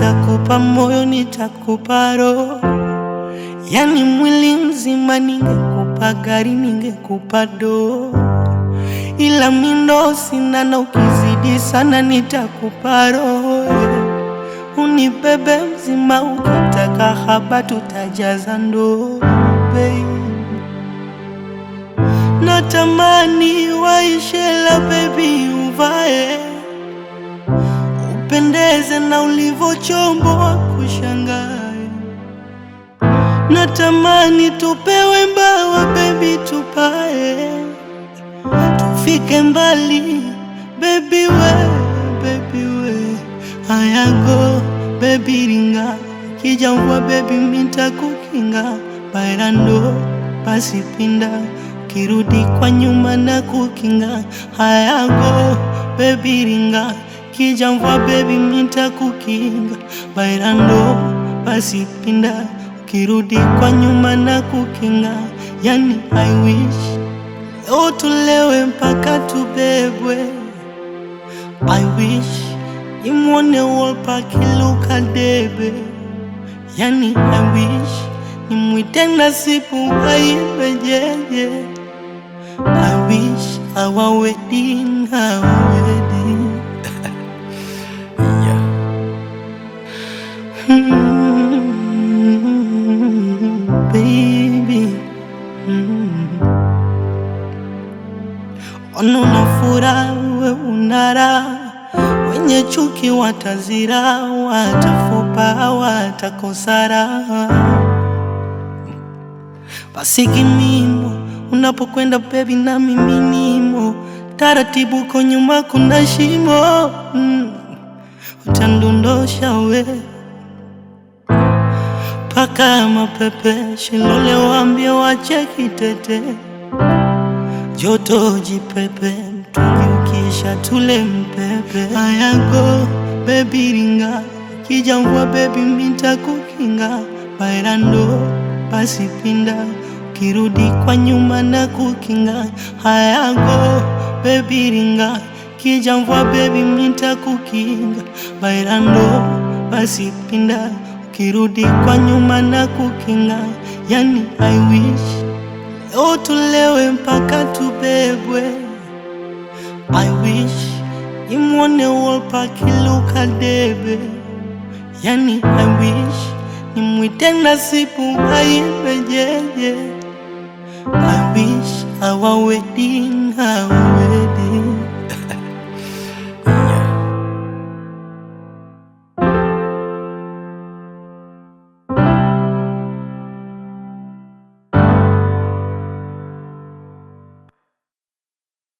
nitakupa moyo, nitakupa roho, yani mwili mzima. Ningekupa gari, ningekupa doo, ila mindo sina, na ukizidi sana nitakupa roho. Unibebe mzima, ukitaka haba tutajaza ndoo, babe. Natamani waishela baby, uvae upendeze na ulivyochomboa kushangae. Natamani tupewe mbawa baby, tupae tufike mbali baby we, baby we ayago baby ringa kija mvua baby mita kukinga bailando basi pinda kirudi kwa nyuma na kukinga hayago baby ringa kija mvua baby mita kukinga bailando basi pinda kirudi kwa nyuma na kukinga yani I wish leo tulewe mpaka tubebwe I wish imwone Wolper kiluka debe yani I wish nimwite Nasibu aibe jeje I wish our wedding, our wedding Yeah. Mm, baby mm. Ona una furaha we unara, wenye chuki watazira, watafupa watakosara. Basi kimimo unapokwenda bebi, na mimi nimo taratibu, uko nyuma kuna shimo mm. Utandondosha we paka mapepe shilole, waambie wache kitete joto jipepe, mtungi ukisha tule mpepe. Ayago bebi ringa kija mvua bebi mita kukinga bailando basi pinda kirudi kwa nyuma na kukinga. Hayago bebi ringa kija mvua bebi mita kukinga bailando basi pinda kirudi kwa nyuma na kukinga. Yani I wish Leo tulewe mpaka tubebwe. I wish imwone Wolper kiluka debe, yani I wish nimwite Nasibu aibe jeje. I wish our wedding, our